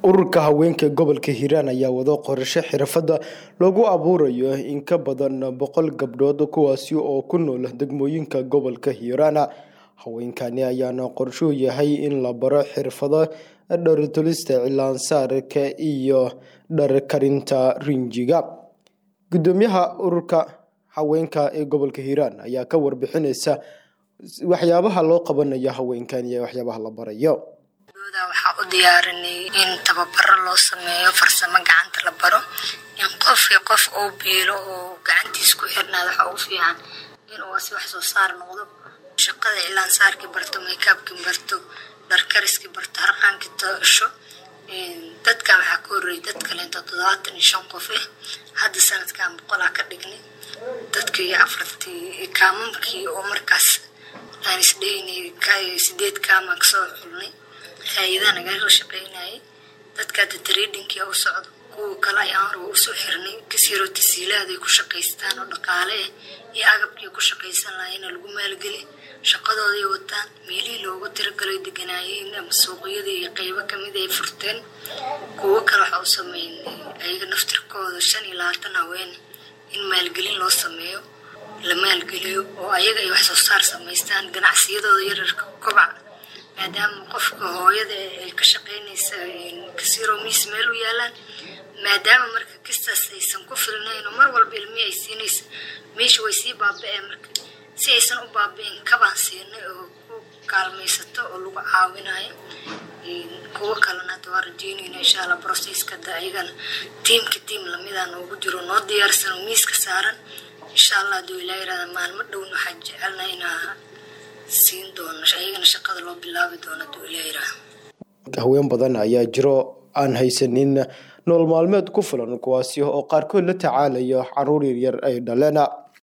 ururka haweenka gobolka hiiraan ayaa wado qorshe xirfadda lagu abuurayo in ka badan boqol gabdhood kuwaasi oo ku nool degmooyinka gobolka hiiraan haweenkani ayaana qorshuu yahay in la baro xirfado dhartulista cilaansaarka iyo dharkarinta rinjiga gudoomiyaha ururka haweenka ee gobolka hiiraan ayaa ka warbixineysa waxyaabaha loo qabanayo haweenkan iyo waxyaabaha la barayo waxaa u diyaarinay in tababaro loo sameeyo farsamo gacanta la baro in qofkii qof uu biilo oo gacantiis ku xirnaada waxa ugu fiican inuu asi wax soo saar noqdo shaqada cilaansaarkii barto maykaabkii barto dharkariskii barto harqaankii tosho dadkan waxaa ka horreeyay dad kaleento toddobaatan iyo shan qof ah hadda sanadkan boqolaa ka dhignay dadkii afartii kaamamkii oo markaas aan isdheynay sideed kaamaan kasoo xulnay hay-adaha nagala shaqeynayay dadka hadda tradingkii u socdo kuwa kale ayaan hore usoo xirnay kasiiroo tasiilaad ay ku shaqaystaan oo dhaqaale ah iyo agabkii ku shaqaysan lahayna lagu maalgeli shaqadooday wataan meelihii loogu tiragalay deganaayeen ama suuqyadii iyo qeybo kamid ay furteen kuwo kale waxa u sameynay ayaga naftirkooda shan iyo labaatan haween in maalgelin loo sameeyo la maalgeliyo oo ayaga ay wax soo saar samaystaan ganacsiyadooda yararka kobac maadaama qofka hooyada ay ka shaqeynaysa kasiiro miis meel u yaalaan maadaama marka kistaas aysan ku filnayn oo mar walba ilmihi ay siinaysa meesha way sii baaba-een marka si aysan u baaba-in kabaan siinay oo ku kaalmaysato oo lagu caawinayo kuwo kalena hadda waa rajeynayna insha allah brocesska da ayagana tiimka tiim lamida noogu jiro noo diyaarsan oo miiska saaran insha allah haduu ilaa yirahda maalmo dhowna waxaan jecelnaa inaa siin doono ayagana shaqada loo bilaabi doono haduu ilaa yiraahda haween badan ayaa jiro aan haysanin nool maalmeed ku filan kuwaasi oo qaarkood la tacaalayo caruur yaryar ay dhaleena